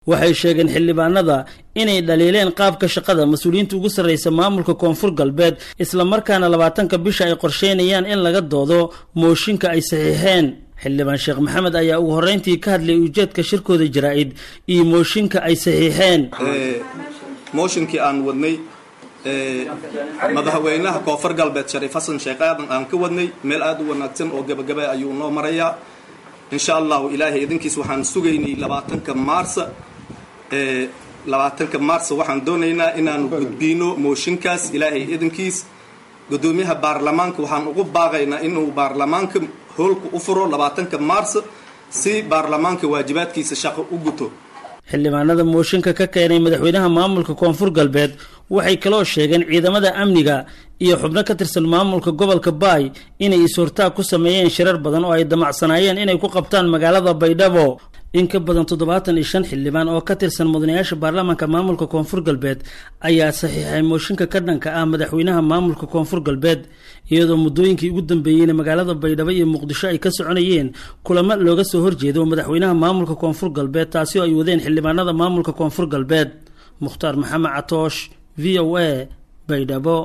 waxay sheegeen xildhibaanada inay dhaliileen qaabka shaqada mas-uuliyiinta ugu sarreysa maamulka koonfur galbeed islamarkaana labaatanka bisha ay qorsheynayaan in laga doodo mooshinka ay saxiixeen xildhibaan sheekh maxamed ayaa ugu horreyntii ka hadlayay ujeedka shirkooda jaraa-id iyo mooshinka ay saxiixeen mooshinkii aan wadnay madaxweynaha koonfur galbeed shariif xasan sheekh aadan aan ka wadnay meel aada u wanaagsan oo gebagaba ayuu noo marayaa insha allahu ilaahay idinkiis waxaan sugaynay labaatanka maarsa labaatanka maarsa waxaan doonaynaa inaanu gudbiino mooshinkaas ilaahay idinkiis gudoomiyaha baarlamaanka waxaan ugu baaqaynaa inuu baarlamaanka hoolka u furo labaatanka maarsa si baarlamaanka waajibaadkiisa shaqo u guto xildhibaanada mooshinka ka keenay madaxweynaha maamulka koonfur galbeed waxay kaloo sheegeen ciidamada amniga iyo xubno ka tirsan maamulka gobolka baay inay is-hortaag ku sameeyeen shirar badan oo ay damacsanaayeen inay ku qabtaan magaalada baydhabo in ka badan toddobaatan iyo shan xildhibaan oo ka tirsan mudanayaasha baarlamaanka maamulka koonfur galbeed ayaa saxiixay mooshinka ka dhanka ah madaxweynaha maamulka koonfur galbeed iyadoo muddooyinkii ugu dambeeyeyna magaalada baydhabo iyo muqdisho ay ka soconayeen kulamo looga soo horjeedo madaxweynaha maamulka koonfur galbeed taasi oo ay wadeen xildhibaanada maamulka koonfur galbeed mukhtaar maxamed catoosh v o a baydhabo